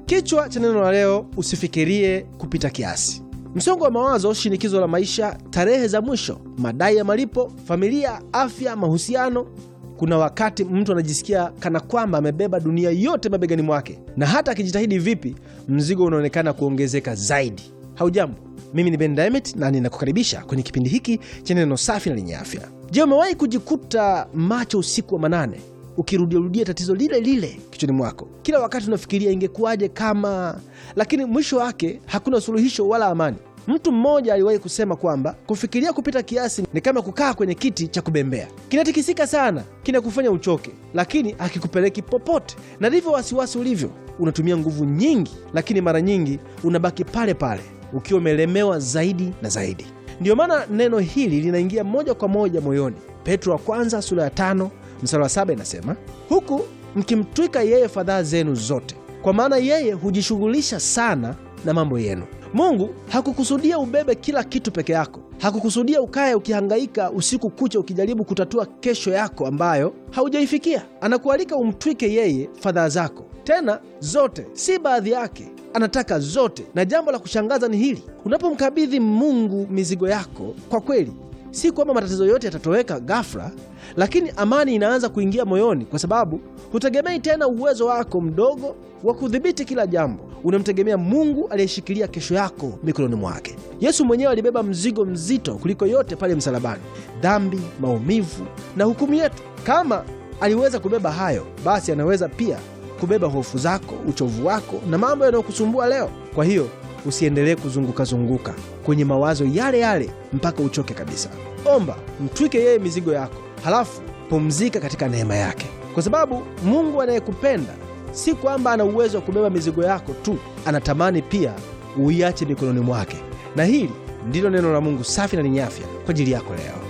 Kichwa cha neno la leo, usifikirie kupita kiasi. Msongo wa mawazo, shinikizo la maisha, tarehe za mwisho, madai ya malipo, familia, afya, mahusiano. Kuna wakati mtu anajisikia kana kwamba amebeba dunia yote mabegani mwake, na hata akijitahidi vipi, mzigo unaonekana kuongezeka zaidi. Haujambo, mimi ni Ben Diamond na ninakukaribisha kwenye kipindi hiki cha neno safi na lenye afya. Je, umewahi kujikuta macho usiku wa manane ukirudiarudia tatizo lile lile kichwani mwako? Kila wakati unafikiria ingekuwaje kama, lakini mwisho wake hakuna suluhisho wala amani. Mtu mmoja aliwahi kusema kwamba kufikiria kupita kiasi ni kama kukaa kwenye kiti cha kubembea, kinatikisika sana, kinakufanya uchoke, lakini hakikupeleki popote. Na ndivyo wasiwasi ulivyo, unatumia nguvu nyingi, lakini mara nyingi unabaki pale pale ukiwa umelemewa zaidi na zaidi. Ndiyo maana neno hili linaingia moja kwa moja moyoni. Petro wa kwanza sura ya tano mstari wa saba inasema, huku mkimtwika yeye fadhaa zenu zote, kwa maana yeye hujishughulisha sana na mambo yenu. Mungu hakukusudia ubebe kila kitu peke yako. Hakukusudia ukaye ukihangaika usiku kucha ukijaribu kutatua kesho yako ambayo haujaifikia. Anakualika umtwike yeye fadhaa zako, tena zote, si baadhi yake. Anataka zote. Na jambo la kushangaza ni hili: unapomkabidhi Mungu mizigo yako, kwa kweli si kwamba matatizo yote yatatoweka ghafla, lakini amani inaanza kuingia moyoni, kwa sababu hutegemei tena uwezo wako mdogo wa kudhibiti kila jambo. Unamtegemea Mungu aliyeshikilia kesho yako mikononi mwake. Yesu mwenyewe alibeba mzigo mzito kuliko yote pale msalabani: dhambi, maumivu na hukumu yetu. Kama aliweza kubeba hayo, basi anaweza pia kubeba hofu zako, uchovu wako na mambo yanayokusumbua leo. Kwa hiyo usiendelee kuzungukazunguka kwenye mawazo yale yale mpaka uchoke kabisa. Omba, mtwike yeye mizigo yako, halafu pumzika katika neema yake, kwa sababu Mungu anayekupenda si kwamba ana uwezo wa kubeba mizigo yako tu, anatamani pia uiache mikononi mwake. Na hili ndilo neno la Mungu safi na lenye afya kwa ajili yako leo.